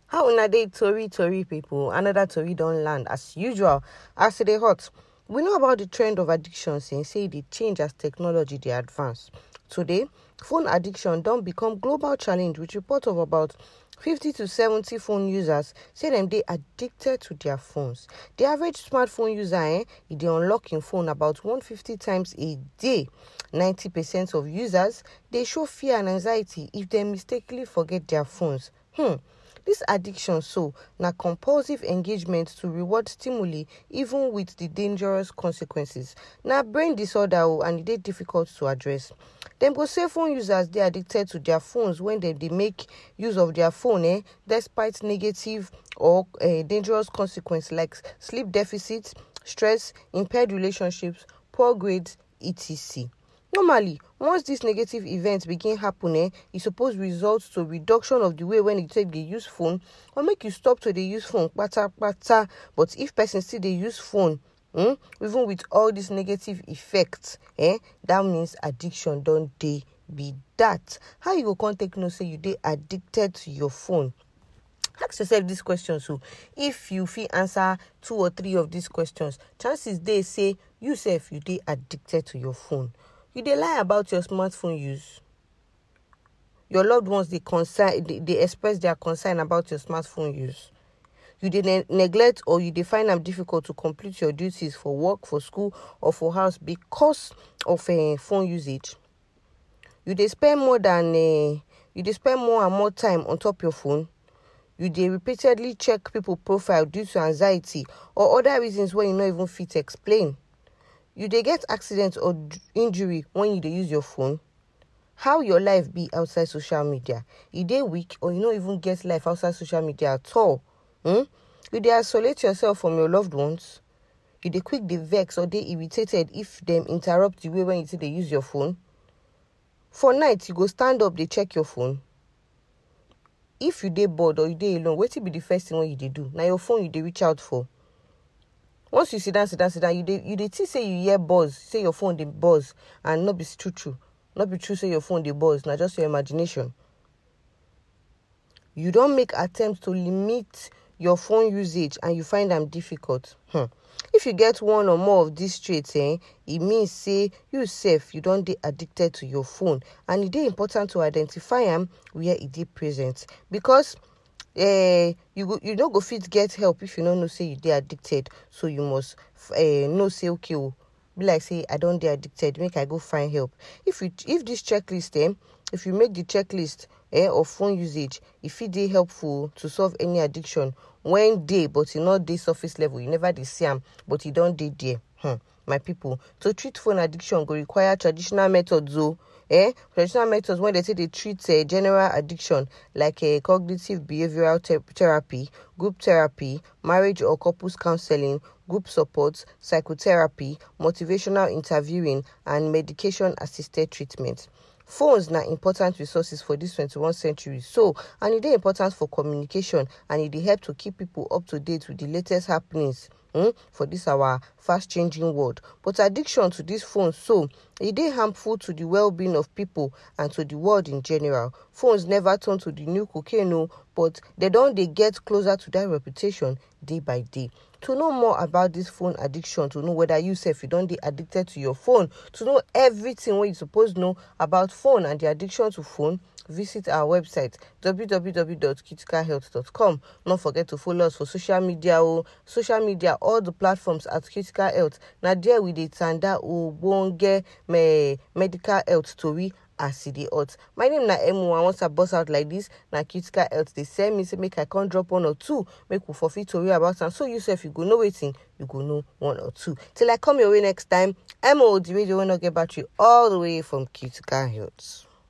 How una dey tori tori people? Another tori don land as usual. As e dey hot, we know about the trend of addiction since say e dey change as technology dey advance. Today, phone addiction don become global challenge with report of about 50 to 70 phone users say dem dey addicted to their phones. The average smartphone user eh, e dey unlock im phone about 150 times a day. 90% of users dey show fear and anxiety if dem mistakenly forget their phones. Hmm. This addiction so na compulsive engagement to reward stimuli even with the dangerous consequences. Na brain disorder o and e dey difficult to address. Dem go say phone users dey addicted to their phones when dem dey make use of their phone eh, despite negative or uh, dangerous consequences like sleep deficit, stress, impaired relationships, poor grades, etc. Normally, once dis negative events begin happen eh, e suppose result to reduction of the way when you take dey use phone or make you stop to dey use phone kpatakpata. But if person still dey use phone um even with all dis negative effects eh, that means addiction don dey be that. How you go come take know say you dey addicted to your phone? Ask yourself dis question so if you fit answer two or three of these questions, chances dey say you sef you dey addicted to your phone. You dey lie about your smartphone use? Your loved ones dey concern dey, dey express their concern about your smartphone use? You dey ne- neglect or you dey find am difficult to complete your duties for work, for school or for house because of uh, phone usage? You dey spend more than uh, you dey spend more and more time on top your phone? You dey repeatedly check people profile due to anxiety or other reasons wey you no even fit explain? You dey get accident or d- injury when you dey use your phone? How your life be outside social media? E dey weak or you no even get life outside social media at all? Hmm? You dey isolate yourself from your loved ones? You dey quick dey vex or dey irritated if dem interrupt the way when you take dey use your phone? For night, you go stand up dey check your phone? If you dey bored or you dey alone, wetin be the first thing wey you dey do? Na your phone you dey reach out for? Once you sit down, sit down, sit down, you dey you dey think say you hear buzz, say your phone dey buzz and no be true true. No be true say your phone dey buzz, na just your imagination. You don make attempt to limit your phone usage and you find am difficult. Hmm. If you get one or more of these traits, eh, e mean say you sef you don dey addicted to your phone and e dey important to identify am where e dey present because uh, you go you no go fit get help if you no know say you dey addicted so you must uh, know say okay o be like say i don dey addicted make i go find help if you if this checklist eh, if you make the checklist eh, of phone usage e fit dey helpful to solve any addiction when dey but e no dey surface level you never dey see am but e don dey there hmm. my people to treat phone addiction go require traditional methods o eh traditional methods wey dem take dey treat uh, general addiction like uh, cognitive behavioural te- therapy group therapy marriage or couples counseling group support psychotherapy motivational interviewing and medication assisted treatment phones na important resources for dis 21st century so and e dey important for communication and e dey help to keep people up to date with the latest happenings um, for dis our fast changing world but addiction to dis phone so e dey harmful to the well-being of people and to the world in general phones never turn to the new cocaine o but dem don dey get closer to dat reputation day by day to know more about dis phone addiction to know whether you sef you don dey addicted to your phone to know everything wey you suppose know about phone and the addiction to phone visit our website www.criticalhealth.com no forget to follow us for social media o social media all the platforms at critical health na there we dey tanda ogbonge me medical health tori as e dey hot my name na emu and once i burst out like this na critical health dey send me say make i come drop one or two make we for fit tori about am so you sef you go know wetin you go know one or two till i come your way next time emu the radio wey no get battery all the way from critical health.